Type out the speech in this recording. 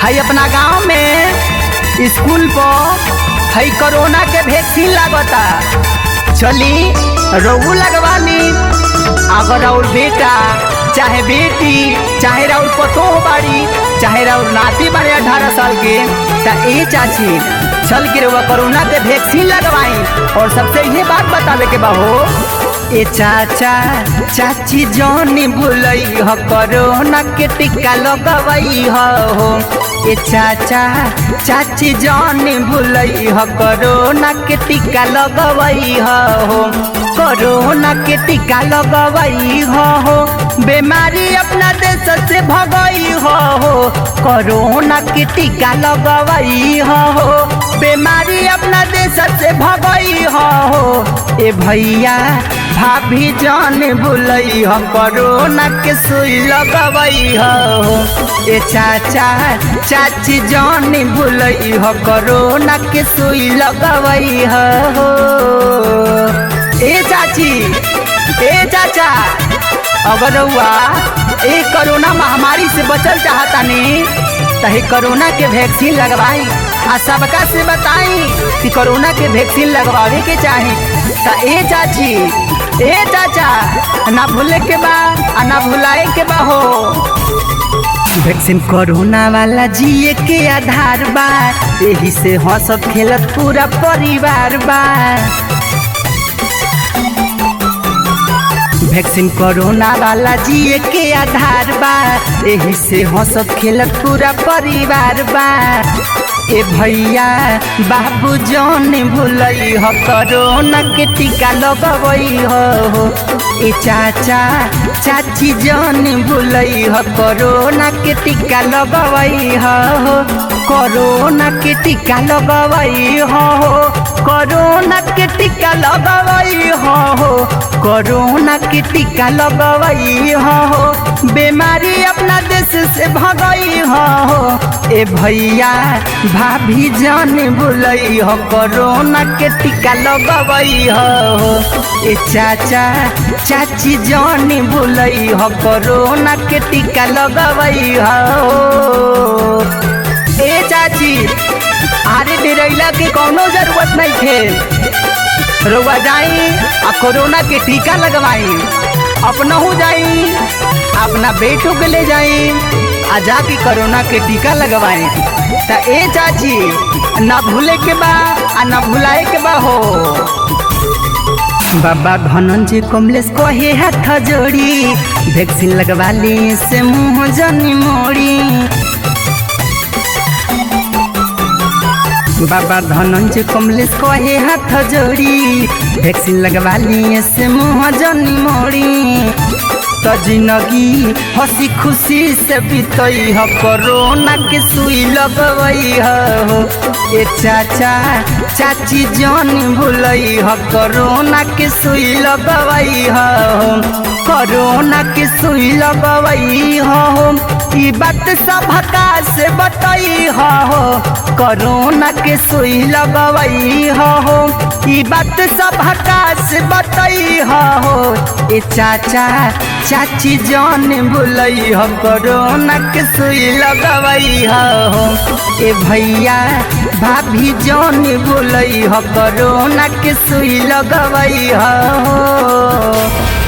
हई अपना गांव में स्कूल पर हई कोरोना के वैक्सीन लागता चली रोहू लगवाली अगर और बेटा चाहे बेटी चाहे राउर पतो बाड़ी चाहे राउर नाती बाड़े अठारह साल के त ए चाची चल के रउआ कोरोना के वैक्सीन लगवाई और सबसे ये बात बतावे के बा हो ए चाचा चाची जोनी भूलई ह कोरोना के टीका लगवई हो ए चाचा चाची जोनी भूलई ह कोरोना के टीका लगवई हो कोरोना के टीका लगवई हो बीमारी अपना देश से भगई हो कोरोना के टीका लगवई हो बीमारी अपना देश से भगई हो ए भैया भाभी जान भूलई हो कोरोना के सुई लगवई हो ए चाचा चाची जान भूलई हो कोरोना के सुई लगवई हो ए चाची ए चाचा अगर हुआ ए कोरोना महामारी से बचल चाहतानी तही कोरोना के वैक्सीन लगवाई आ सबका से बताई कि कोरोना के वैक्सीन लगवावे के चाही त ए चाची ए चाचा ना भूले के बा आ ना भुलाए के बा हो वैक्सीन कोरोना वाला जिए के आधार बा यही से हंसत खेलत पूरा परिवार बा वैक्सीन कोरोना वाला जिए के आधार बा यही से हंसत खेलत पूरा परिवार बा ए भैया बाबू जौन भूलई हो कोरोना के टीका लगवई हो ए चाचा चाची जौन भूलई हो कोरोना के टीका लगवई हो कोरोना के टीका लगवई हो कोरोना के टीका लगवई हो कोरोना के टीका लगवई हो बीमारी अपना देश से भगई हो ए भैया भाभी जान भूलई हो कोरोना के टीका लगवई हो ए चाचा चाची जान भूलई हो कोरोना के टीका लगवई हो ए चाची आरे डेरैला के कौनो जरूरत नहीं थे रउआ जाई आ कोरोना के टीका लगवाई अपनहू जाई अपना बेटों के ले जाई आ जाके कोरोना के टीका लगवाई त ए चाची ना भूले के बा आ ना भुलाए के बा हो बाबा धनंजय कमलेश कहे हाथ जोड़ी वैक्सीन लगवा ली से मुंह जनी मोड़ी बाबा धनंजय कमलेश कहे हाथ जोड़ी वैक्सीन लगवा लिए से मुँह जनी मोड़ी तो जिंदगी हंसी खुशी से बीतई हो कोरोना के सुई लगवई हो ए चाचा चाची जान भूलई हो कोरोना के सुई लगवई हो कोरोना के सुई लगवई हो ई बात सबका से बतई हो कोरोना के सुई लगवई हो ई बात सबका से बतई हो ए चाचा चाची जान भूलई हो कोरोना के सुई लगवई हो ए भैया भाभी जान भूलई हो कोरोना के सुई लगवई हो